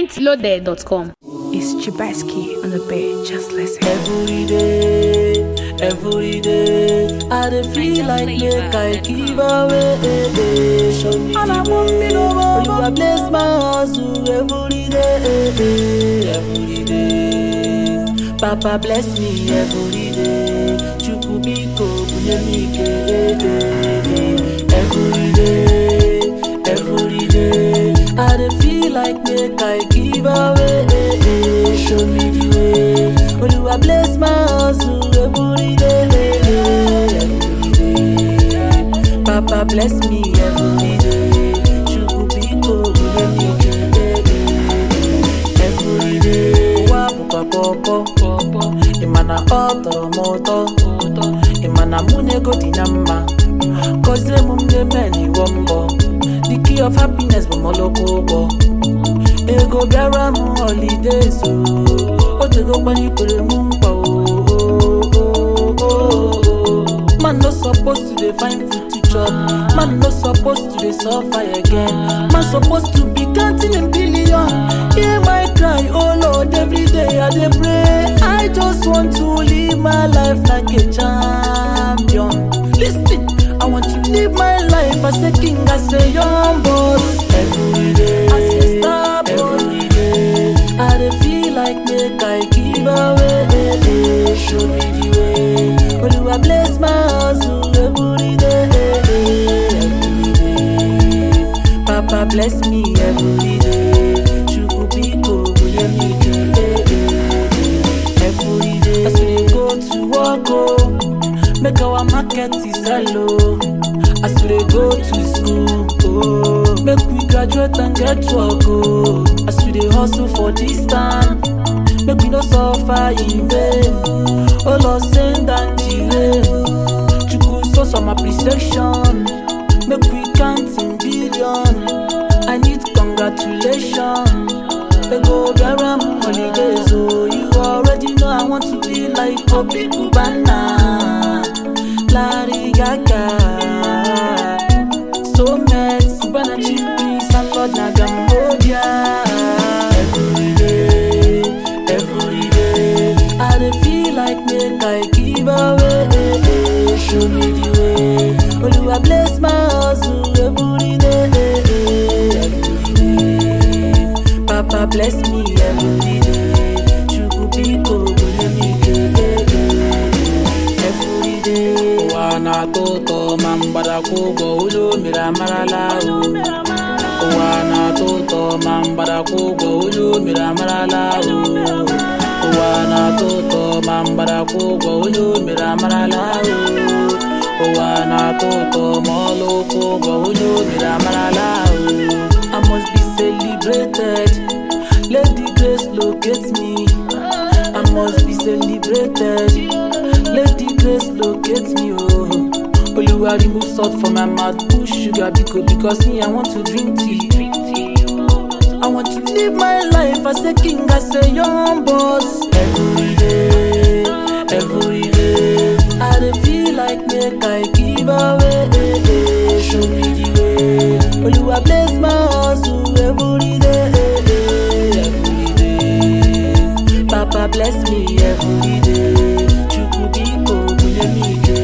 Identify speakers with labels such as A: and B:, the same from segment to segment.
A: mintloaded.com.
B: It's Chibaski on the bed. Just listen.
C: Every day, every day, I dey feel like make I give away. Show me the way. Oluwa bless my hustle every day, every day. Papa bless me every day. Chukwu biko bunye m ike. Every day, every day, I dey feel like make I give away. Show me the way. Oluwa bless my hustle every day, every day. Papa bless me every day. Chukwu biko bunye m ike. Every day. Ụwa bụkwa pọpọ. Ị ma na ọ tọrọ m ụtọ. Ị ma na mụ na ego dị na mma. Gọzie m ndị men iwọ mbọ. The key of happiness bụ mọlọkọ ụgbọ. Ego bịara m holidays o. O tego kwanikwere m nkwa o. Man no suppose to dey find food to chop. Man no suppose to dey suffer again. Man suppose to be counting in billion. Hear my cry, oh Lord, every day I dey pray. I just want to live my life like a champion. Listen, I want to live my life as a king, as a young boss. Every day, as a star boy. Every day, I dey feel like make I give away. Show me the way. Oluwa bless my hustle every day, every day. Papa bless me every day. Chukwu biko bunye m ike. Every day, as we dey go to work, oh, make our market is sell, oh. As we dey go to school, oh, make we graduate and get work, oh. As we dey hustle for this time, make we no suffer in vain. Oh Lord, send and delay. Chukwu show some appreciation, make we count in billion. I need congratulations. Ego bịara m holidays oh You already know I want to be like Obi Cubana Larry Gaga So met Cubana Chief Priest and Lord na Cambodia Every day, every day I dey feel like make I give away Show me the way Oluwa bless my hustle every day, every day Papa bless me every day. Chukwu biko bunye m ike. Every day. Ụwa na-atọ ụtọ ma mgbadakwa ụgwọ ụlọ mere amarala o. Ụwa na-atọ ụtọ ma mgbadakwa ụgwọ ụlọ mere amarala o. Ụwa na-atọ ụtọ ma mgbadakwa ụgwọ ụlọ mere amarala o. Ụwa na-atọ ụtọ ma ọlụkwụ ụgwọ ụlọ mere amarala o. I must be celebrated. Let the grace locate me. I must be celebrated. Let the grace locate me. Oh, Oluwa remove salt from my mouth, put sugar because because me I want to drink tea. I want to live my life as a king, as a young boss. Every day, every day, I dey feel like make I give away. Show me the way. Oluwa bless my hustle every day, every day. Papa bless me every day. Chukwu biko bunye m ike.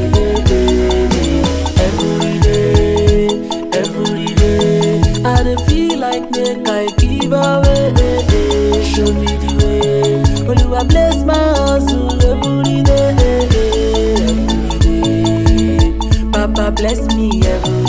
C: Every day, every day, I dey feel like make I give away. Show me the way. Oluwa bless my hustle every day, every day. Papa bless me every